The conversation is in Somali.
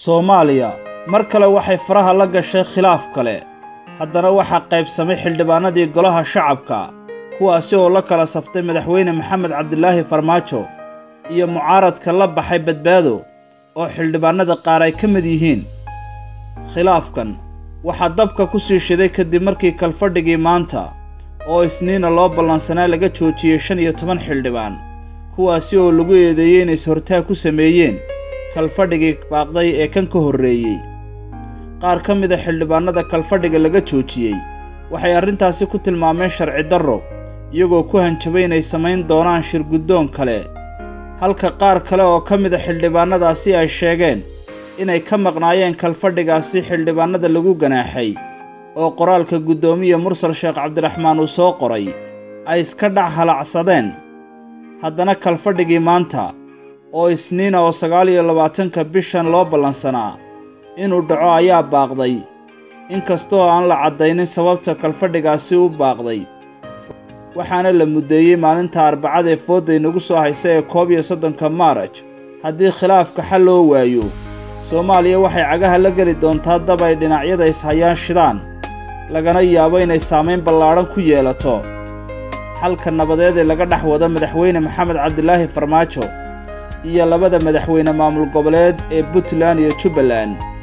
soomaaliya mar kale waxay faraha la gashay khilaaf kale haddana waxaa qaybsamay xildhibaanadii golaha shacabka kuwaasi oo la kala saftay madaxweyne maxamed cabdilaahi farmaajo iyo mucaaradka la baxay badbaado oo xildhibaanada qaar ay ka mid yihiin khilaafkan waxaa dabka ku sii shiday kadib markii kalfadhigii maanta oo isniina loo ballansanaa laga joojiyey shan iyo toban xildhibaan kuwaasi oo lagu eedeeyey inay is-hortaag ku sameeyeen kalfadhigii baaqday ee kan ka horreeyey qaar ka mid a xildhibaanada kalfadhiga laga joojiyey waxay arrintaasi ku tilmaameen sharci darro iyagoo ku hanjabay inay samayn doonaan shirguddoon kale halka qaar kale oo ka mid a xildhibaanadaasi ay sheegeen inay ka maqnaayeen kalfadhigaasi xildhibaanada lagu ganaaxay oo qoraalka guddoomiye mursal sheekh cabdiraxmaan uu soo qoray ay iska dhac halacsadeen haddana kalfadhigii maanta oo isniina oo sagaal iyo labaatanka bishan loo ballansanaa inuu dhaco ayaa baaqday inkastoo aan la caddaynin sababta kalfadhigaasi u baaqday waxaana la muddeeyey maalinta arbacada ee foodda inagu soo haysa ee koob iyo soddonka maaraj haddii khilaafka xal loo waayo soomaaliya waxay cagaha la geli doontaa dab ay dhinacyada ishayaan shidaan lagana yaabo inay saamayn ballaadhan ku yeelato xalka nabadeed ee laga dhex wado madaxweyne maxamed cabdilaahi farmaajo iyo labada madaxweyne maamul goboleed ee puntland iyo jubbaland